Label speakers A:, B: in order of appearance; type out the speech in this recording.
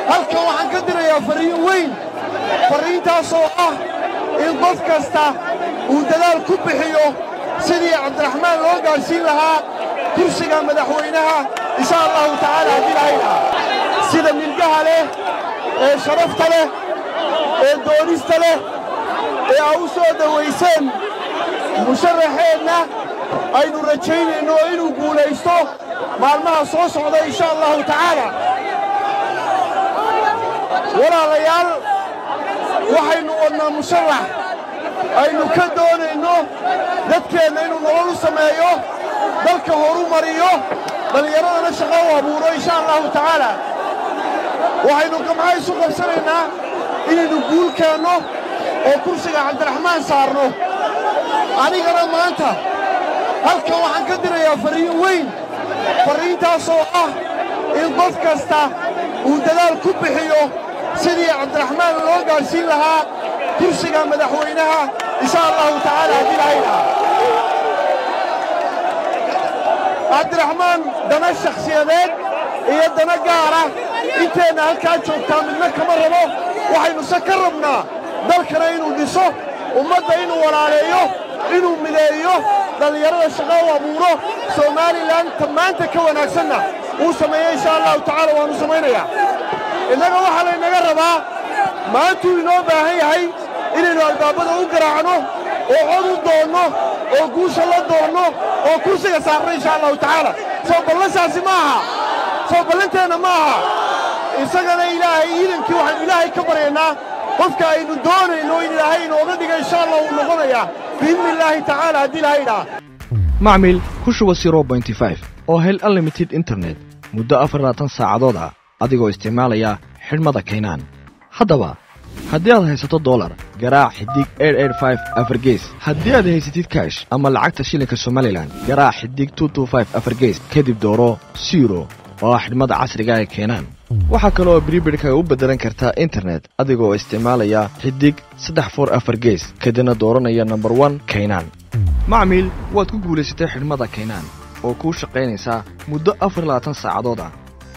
A: halkan waxaan ka dirayaa farriin weyn farriintaasoo ah in qof kasta uu dadaal ku bixiyo sidii cabdiraxmaan loo gaadhsiin lahaa kursiga madaxweynaha insha allahu tacaala haddii lahayna sida milgaha leh ee sharafta leh ee doonista leh ee aa u soo dawayseen musharaxeenna aynu rajaynayno inuu guulaysto maalmaha soo socda insha allahu tacaala walaalayaal waxaynu wadnaa musharax aynu ka doonayno dadkeenna inuu nolol u sameeyo dalka horu mariyo dhallinyaradana shaqo u abuuro insha allahu tacaala waxaynu gamca isu qabsanaynaa inaynu guul keenno oo kursiga cabdiraxmaan saarno anigana maanta halkan waxaan ka dirayaa farriin weyn farriintaasoo ah in qof kasta uu dadaal ku bixiyo sidii cabdiraxmaan loo gaadhsiin lahaa kursiga madaxweynaha insha allahu tacaala haddii lahayna cabdiraxmaan dana shakhsiyadeed iyo dana gaara inteenna halkaa joogtaa midna kama rabo waxaynuse ka rabnaa dalkana inuu dhiso ummadda inuu walaaleeyo inuu mideeyo dhallinyarada shaqo u abuuro somalilan ta maanta ka wanaagsanna uu sameeyo insha allahu tacaala waannu samaynayaa innaga waxaa laynaga rabaa maantuu inoo baahan yahay inaynu albaabada u garaacno oo cod u doonno oo guusha la doonno oo kursiga saarno insha allahu tacaala soo ballansaasi ma aha soo ballanteenna ma aha isagana ilaahay iidankii waxaynu ilaahay ka baryaynaa qofka aynu doonayno in ilaahay inooga dhiga insha allah uu noqonayaa biidni illaahi tacaala haddii ilahay idhaa
B: macmil ku shuba oo hel unlimited internet muddo afar labaatan saacadood ah adigoo isticmaalaya xidhmada kaynaan haddaba haddii aad haysato dolar garaac xidig afargees haddii aad haysatid kaash ama lacagta shilinka somalilan garaac xidig afargees kadib dooro siro oo ah xidhmada casriga ee keenaan waxaa kale oo bribirhkaga u beddelan kartaa internet adigoo isticmaalaya xidig saddex for afar gees kadibna dooranaya nomber one kaynaan macmiil waad ku guulaysatay xidhmada kaynaan oo kuu shaqaynaysaa muddo afar labaatan saacadood ah